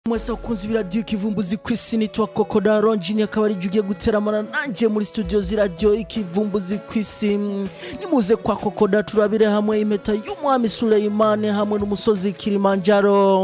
mwese bakunzi b'iradiyo ikivumbuzi ku isi nitwa kokoda ronjini akaba ari ugiye guteramana nanjye muri studio z'iradiyo ikivumbuzi ku isi nimuze kwa kokoda turabire hamwe impeta y'umwami suleyimani hamwe n'umusozi kilimanjaro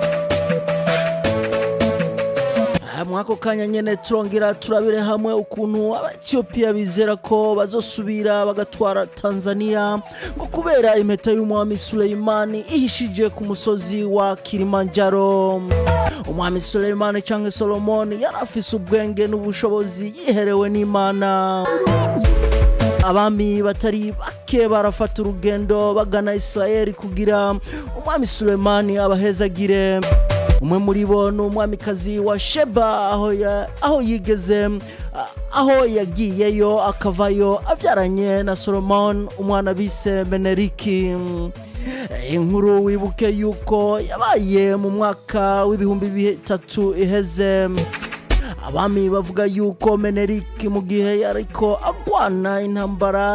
mwako kanya nyene turongera turabire hamwe ukuntu abaetiyopiya bizera ko bazosubira bagatwara tanzania ngo kubera impeta y'umwami suleyimani ihishije ku musozi wa kilimanjaro umwami suleyimani cyangwa solomoni yari afise ubwenge n'ubushobozi yiherewe n'imana abami batari bake barafata urugendo bagana isirayeli kugira umwami suleyimani abahezagire umwe muri bo ni umwamikazi wa sheba aho, ya, aho yigeze aho yagiyeyo akavayo abyaranye na solomon umwana bise meneriki inkuru wibuke yuko yabaye mu mwaka w'ibihumbi bitatu iheze abami bavuga yuko meneriki mu gihe yariko agwana intambara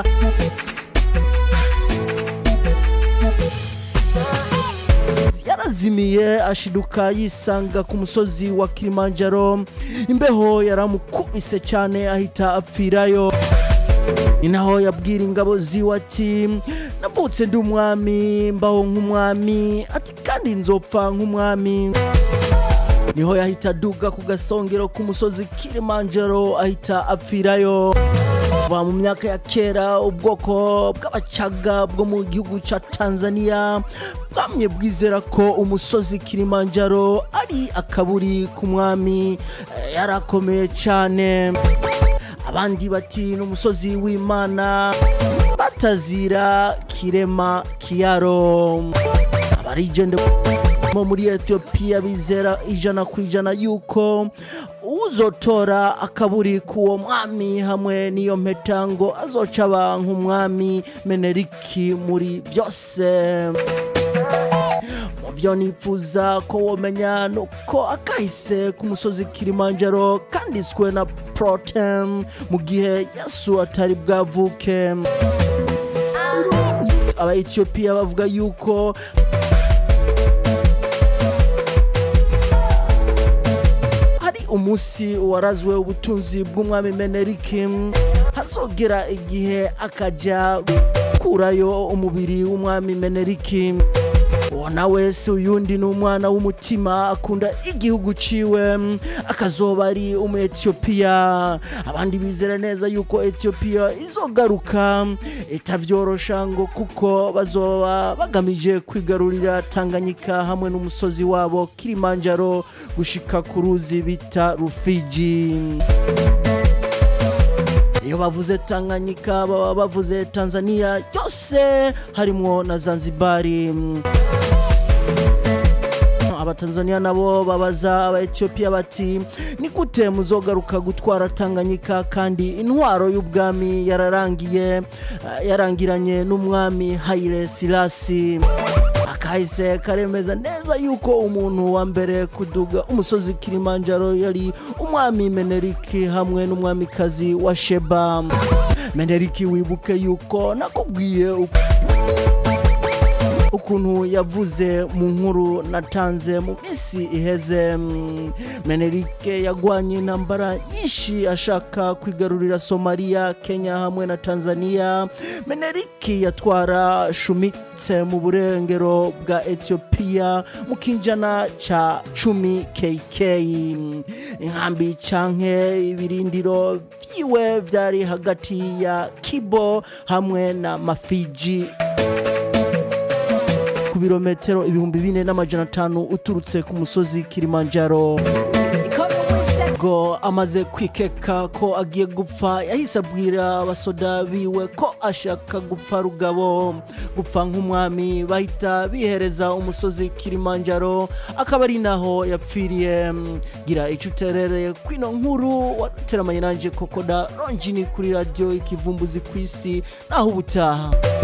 yarazimiye ashiduka yisanga ku musozi wa kilimanjaro imbeho yaramukubise cyane ahita apfirayo ni naho yabwira ingabo ziwe ati navutse ndi umwami mbaho nk'umwami ati kandi nzopfa nk'umwami niho yahita aduga ku gasongero k'umusozi kilimanjaro ahita apfirayo kuva mu myaka ya kera ubwoko bw'abacaga bwo mu gihugu cya tanzania bwamye bwizera ko umusozi kilimanjaro ari akaburi k'umwami yarakomeye cyane abandi bati n'umusozi w'imana batazira kirema kiyaro abarigende bo muri etiyopiya bizera ijana ku ijana yuko uzotora akaburi k'uwo mwami hamwe n'iyo mpeta ngo azoca aba nk'umwami meneriki muri byose mu byo nifuza ko womenya ni uko akahise ku musozi kilimanjaro kanditswe na protem mu gihe yesu atari bwavuke abaetiyopiya bavuga yuko umunsi warazwe ubutunzi bw'umwami meneriki hazogera igihe akajya gukurayo umubiri w'umwami meneriki uwo nawe si uyundi ni umwana w'umutima akunda igihugu ciwe akazoba ari umu etiyopiya abandi bizera neza yuko etiyopiya izogaruka itavyorosha ngo kuko bazoba bagamije kwigarurira tanganyika hamwe n'umusozi wabo kilimanjaro gushika ku ruzi bita rufiji iyo bavuze tanganyika baba bavuze tanzania yose harimwo na zanzibari abatanzania nabo babaza abaetiyopiya bati ni gute muzogaruka gutwara tanganyika kandi intwaro y'ubwami yararangiye yarangiranye n'umwami hayire silasi akahise karemeza neza yuko umuntu wa mbere kuduga umusozi kilimanjaro yari umwami meneriki hamwe n'umwamikazi wa sheba meneriki wibuke yuko nakubwiye ukuntu yavuze mu nkuru natanze mu minsi iheze menerike yagwanye intambara nyinshi ashaka kwigarurira somaliya kenya hamwe na tanzania meneriki yatwara shumitse mu burengero bwa etiyopiya mu kinjana ca cumi kk inkambi canke ibirindiro vyiwe vyari hagati ya kibo hamwe na mafiji ku birometero ibihumbi bine n'amajana atanu uturutse ku musozi kilimanjaro ngo amaze kwikeka ko agiye gupfa yahise abwira abasoda biwe ko ashaka gupfa rugabo gupfa nk'umwami bahita bihereza umusozi kilimanjaro akaba ari naho yapfiriye gira icyo uterereye kwino nkuru wateramanye nanjye kokoda ronjini kuri radiyo ikivumbuzi ku isi naho ubutaha